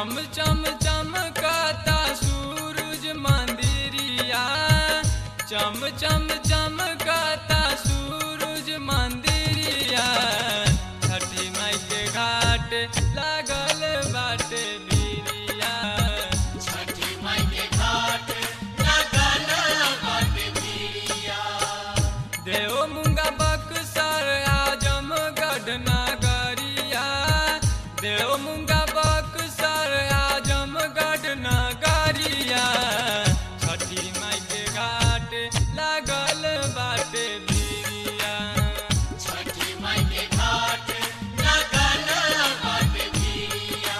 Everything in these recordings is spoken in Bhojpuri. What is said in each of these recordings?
चम चम चमकता सूरज मंदिरिया चम चम चमकता सूरज मंदिरिया छठी माई के घाट लागल बाटे बिरिया छठी माई के घाट लगल बाटे बिरिया देव मुंगा बक्सर आजमगढ़ नगरिया देव मुंगा बक्सर आजमगढ़ नगरिया छठी माई के घाट लागल बाटे बिरिया छठी माई के घाट लगल बाटे बिरिया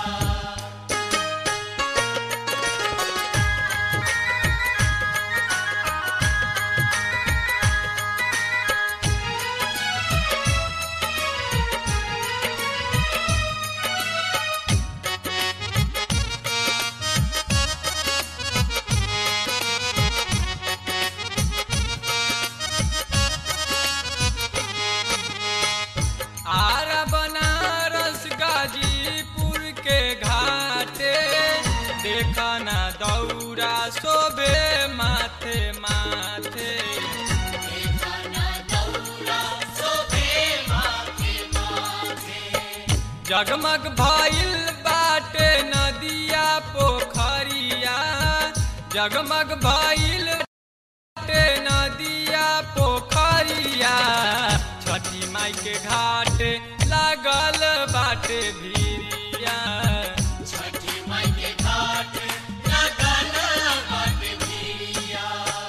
आरा बनारस गाजीपुर के घाटे देखा ना दौरा शोभे माथे माथे देखना दौरा शोभे माथे माथे जगमग भइल बाटे नदिया पोखरिया जगमग भइल बाटे नदिया पोखरिया छठी माई के घाट लागल बाटे भिरिया छठी माई के घाट लगल बाटे बिरिया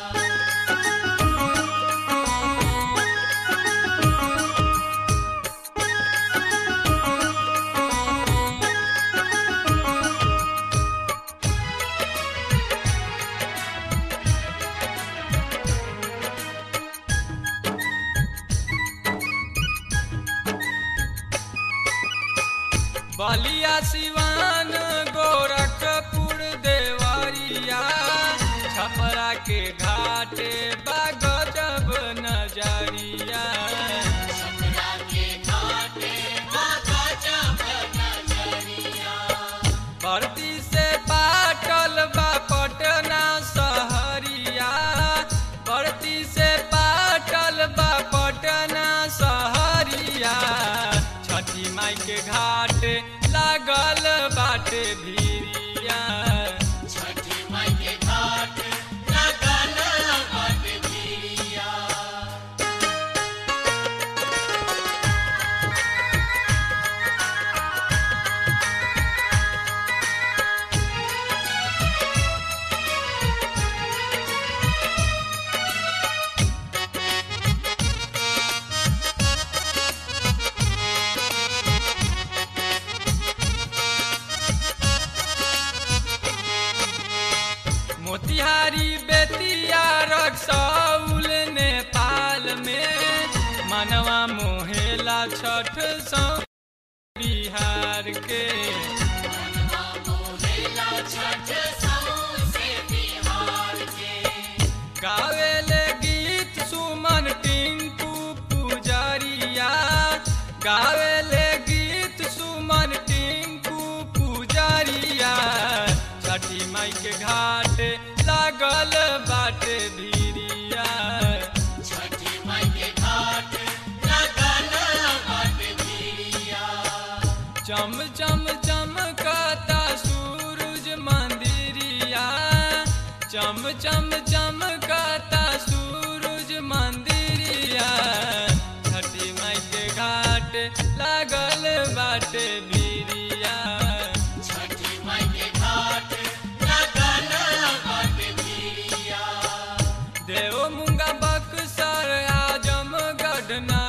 बलिया सिवान गोरखपुर देवरिया छपरा के घाटे बागजब नजरिया छपरा के घाटे बाबा जब नजरिया भर्ती से पाटल बा पटना सहरिया भर्ती से पाटल बा पटना सहरिया छठी माई के घाट लागल बाटे भिरिया छठी माई के घाट लगल बाटे बिरिया मोतिहारी बेतिया रक्सौल नेपाल में मनवा मोहेला छठ सौ बिहार के मनवा मोहेला छठ सौंसे बिहार के गावेले गीत सुमन टिंकू पुजरिया गावेले गीत सुमन टिंकू पुजरिया छठी माई के घाट लागल बाटे भिरिया छठी माई के घाट लगल बाटे बिरिया चम चम चमकता सूरज मंदिरिया चम चम चमकता सूरज मंदिरिया छठी माई के घाट लागल बाटे बिरिया छठी माई के घाट लगल बाटे बिरिया देव मुंगा बक्सर आजमगढ़ ना